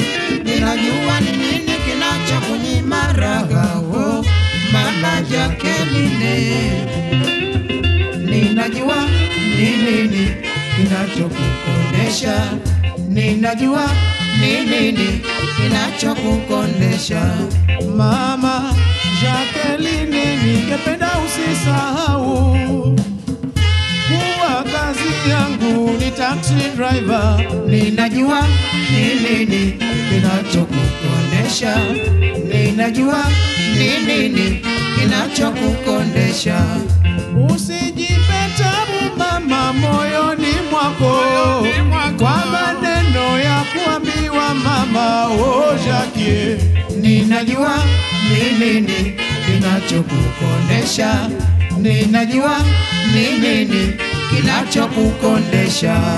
ninajua ni nini kinachokunyima raha oh, mama Jacqueline, ninajua ni nini kinachokukondesha, ninajua ni nini kinachokukondesha Mama Jacqueline, ningependa usisahau kuwa kazi yangu ni taxi driver. Ninajua ni nini kinachokukondesha, ninajua ni nini kinachokukondesha. Usijipe tabu mama moyoni mwako kwa maneno ya kuambiwa mama oh Jackie. Ninajua ni nini kinachokukondesha, ninajua ni nini kinachokukondesha.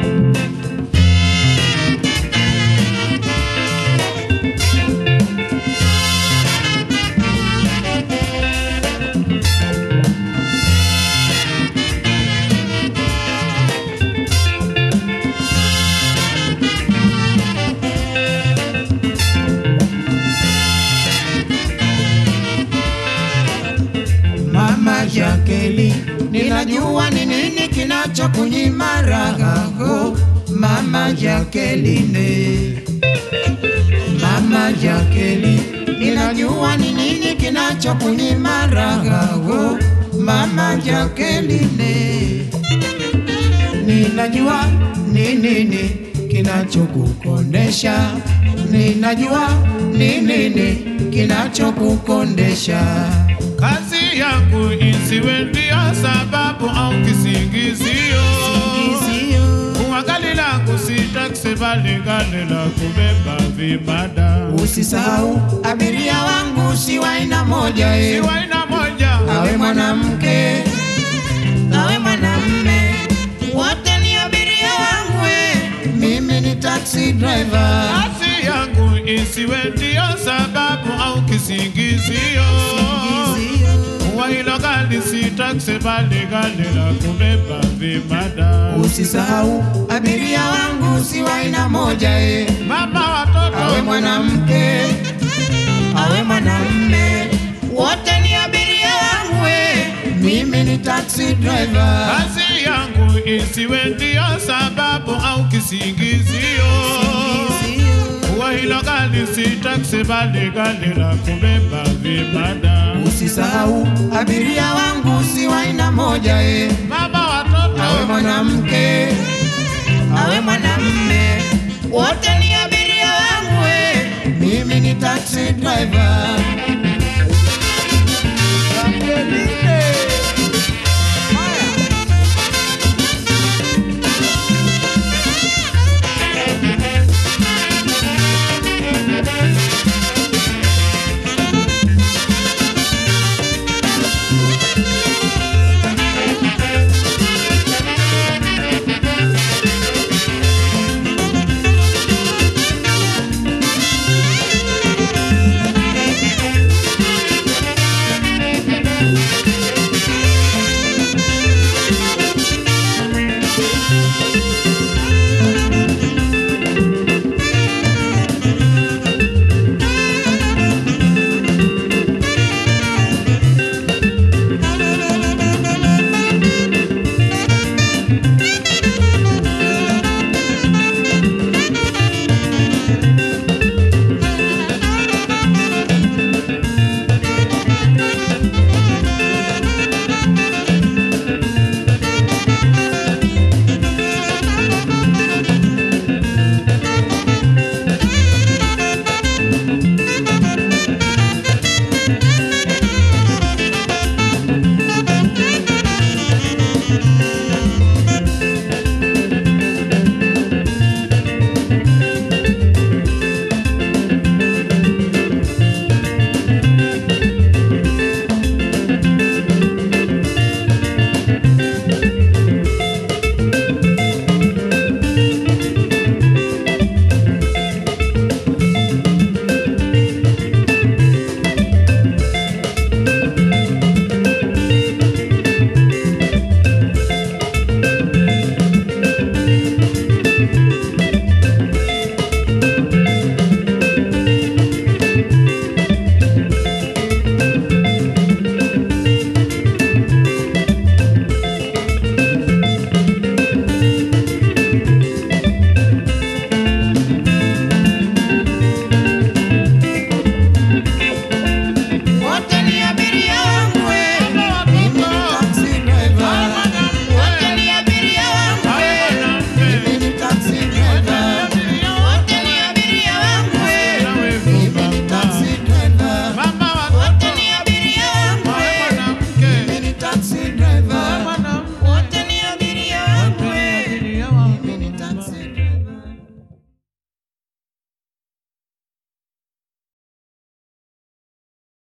Mama Jacqueline, ninajua ni nini kinachokunyima raha oh, Mama Jacqueline. Mama Jacqueline, ninajua ni nini kinachokunyima raha oh, Mama Jacqueline. Ninajua ni nini kinachokukondesha, ninajua ni nini kinachokukondesha. Kazi yangu isiwe ndio sababu au kisingizio. Kuwa gari langu si taksi bali gari la kubeba vibada. Usisahau abiria wangu si wa aina moja eh. Siwa aina moja, awe mwanamke awe mwanamme, wote ni abiria wangu eh. Mimi ni taxi driver. kazi yangu isiwe ndio sababu au kisingizio. Kuwa hilo gari si taksi bali gari la kubeba vibada. Usisahau abiria wangu si wa aina moja eh. Mama watoto awe mwanamke awe mwanamme, wote ni abiria wangu eh. Mimi ni taxi driver. Kazi yangu isiwe ndio sababu au kisingizio. Kuwa hilo gari si taksi bali gari la kubeba vibada. Usisahau abiria wangu si wa aina moja eh. Mama awe watoto mwanamke awe mwanamme, wote ni abiria wangu eh. Mimi ni taxi driver.